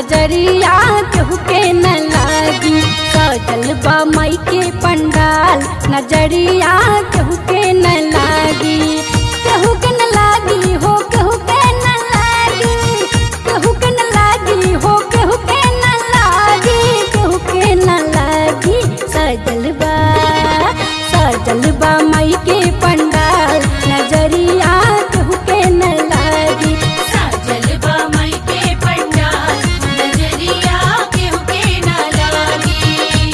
नजरिया केहू के न लागी सजल बा माई के पंडाल नजरिया केहू के न लागी केहू के न लागी हो केहू के न लागी केहू के न लागी हो केहू के न लागी केहू के न लागी सजल बा सजल बा माई के पंडाल नजरिया केहू के न लागी साजल बा माई के पंडाल नजरिया केहू के ना लागी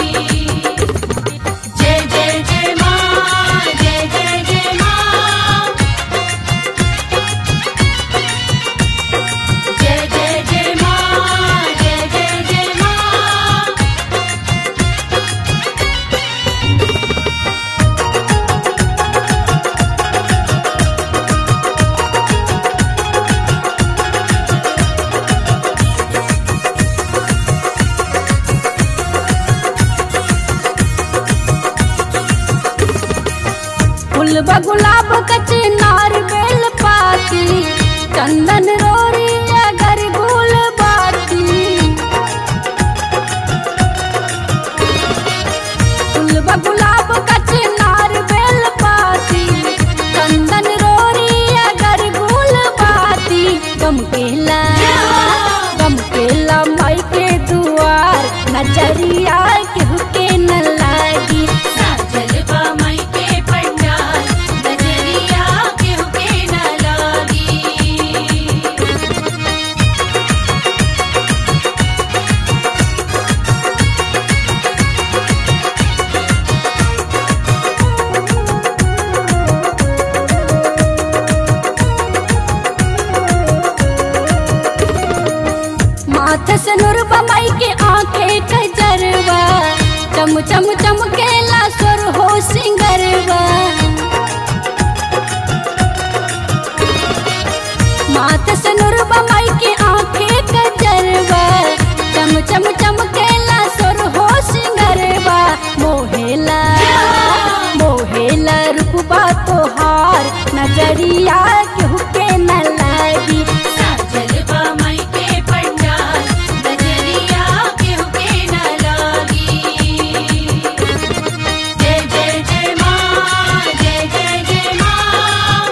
जय जय जय माँ जय जय जय माँ जय जय जय माँ जय जय जय माँ फूल बा गुलाब कचे नार बेल पाती चंदन रोरी अगर गुल बाती फूल बा गुलाब कचे नार बेल पाती चंदन रोरी अगर गुल बाती गम केला गम केला माई के दुआर नजरिया केहू के न लागी साजल बा माई के पंडाल नजरिया केहू के ना लागी माथे से नुरबा माई के आंखें कजरवा चम चम चमकेला सुर हो सिंगरवा माथे से नुरबा माई के आंखें कजरवा चम चम चमकेला सुर हो सिंगरवा मोहेला मोहेला रूपबा तोहार नजरिया केहू के न लागी साजल बा माई के पंडाल नजरिया केहू के ना लागी जय जय जय माँ जय जय जय माँ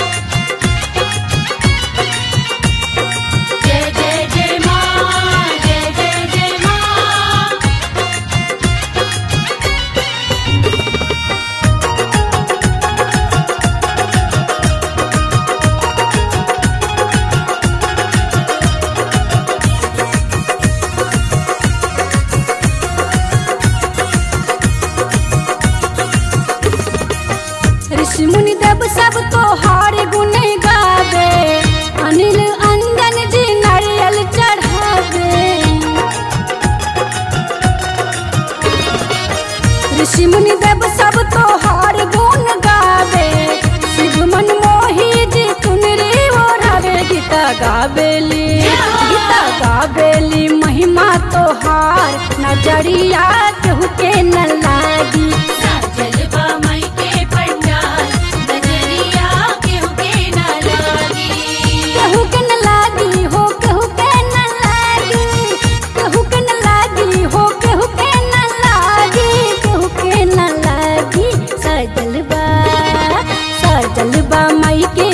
जय जय जय माँ जय जय जय माँ ऋषि मुनि देव सब तोहार गुण गावे अनिल अंजन जी नारियल चढ़ावे ऋषि मुनि देव सब तोहार गुण गावे शिव मन मोही जी चुनरी ओढ़ावे गीता गावेली गीता गावेली महिमा तोहार नजरिया केहू के न लागी साजल बा माई के पंडाल नजरिया केहू के ना लागी केहू के न लागी हो केहू के न लागी केहू के न लागी हो केहू के न लागी केहू के न लागी सजल बा सजल बा माई के